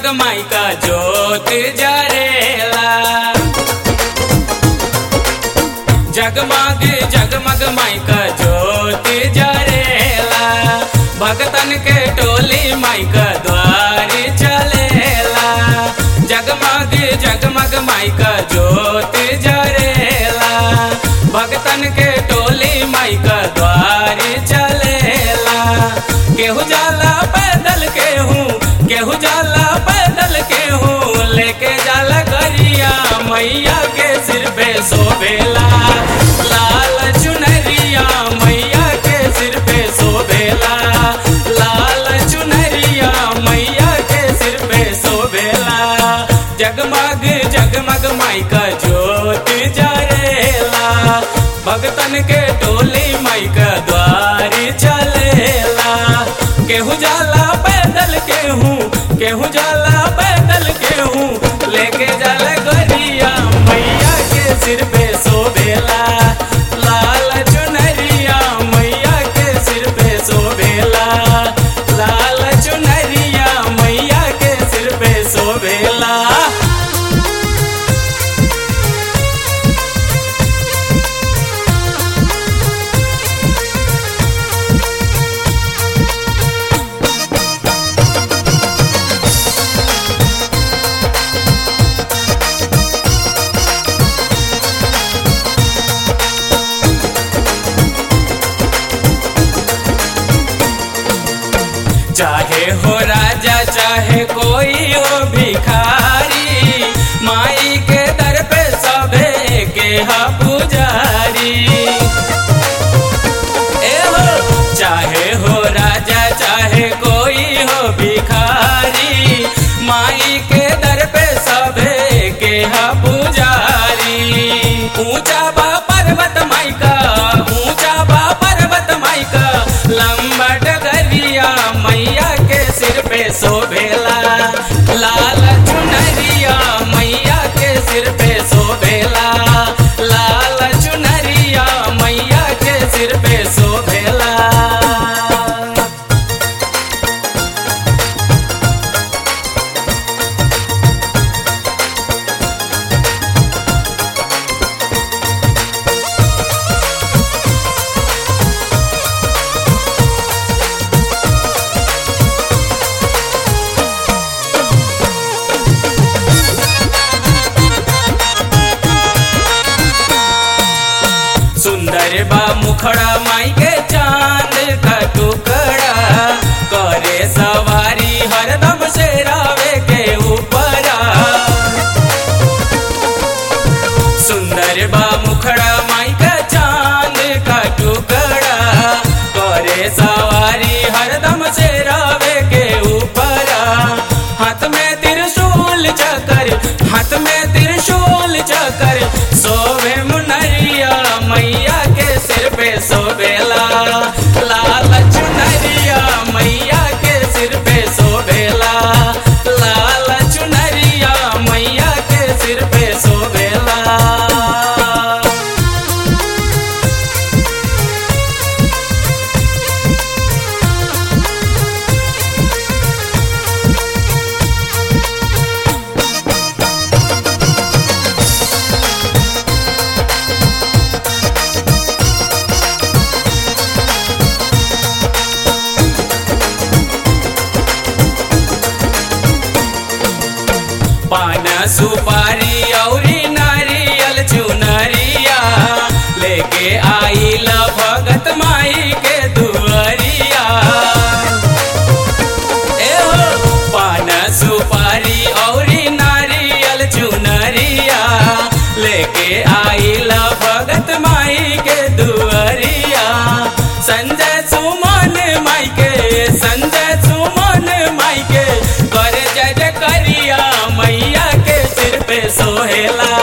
माई का जोत जरेला जगमग जगमग माई का जोत जरेला भगतन के टोली माई का द्वार चलेला जगमग जगमग माई का जोत जरेला भगतन के टोली माई का द्वार चलेला केहू जाला पैदल केहू केहू जाला पैदल केहू लेके जाला गरिया मैया के सिर पे सोभेला लाल चुनरिया मैया के सिर पे सोभेला लाल चुनरिया मैया के सिर पे सोभेला जगमग जगमग माई का जोत जरेला भगतन के टोली माई का द्वार चलेला केहू जाला पैदल केहू केहू जाला पैदल केहू लेके जाला गरिया मैया के सिर पे सोभेला लाल चुनरिया मैया के सिर पे सोभेला लाल चुनरिया मैया के सिर पे सोभेला चाहे हो राजा चाहे कोई हो भिखारी माई के दर पे सबे के हा पुजारी ए हो चाहे हो राजा चाहे कोई हो भिखारी माई के दर पे सबे के हा पुजारी ऊंचा बा पर्वत माई का ऊंचा बा पर्वत माई का लंबा डगरिया मैया के सिर पे शोभेला लाल चुनरिया मैया के सिर पे शोभेला लाल चुनरिया मैया के सिर पे शोभेला सुंदर बा मुखड़ा माई के चांद का टुकड़ा करे सवारी हरदम से रावे के ऊपरा सुंदर बा मुखड़ा माई का चांद का टुकड़ा करे सवारी हरदम से रावे के ऊपरा हाथ में त्रिशूल चकर हाथ में त्रिशूल चकर सोवे मुनरिया मैया के सिर पे सोवेला लाल चुनरिया मैया के सिर पे सोवेला लाल चुनरिया मैया के सिर पे सोवेला पान सुपारी औरी नारियल चुनरिया लेके आई ला भगत माई के दुआरिया ए हो पान सुपारी औरी नारियल चुनरिया लेके आई ला भगत माई के दुआरिया संजय सुमन माई के संजय सुमन माई के कर जय करिया मैया के सिर पे सोहेला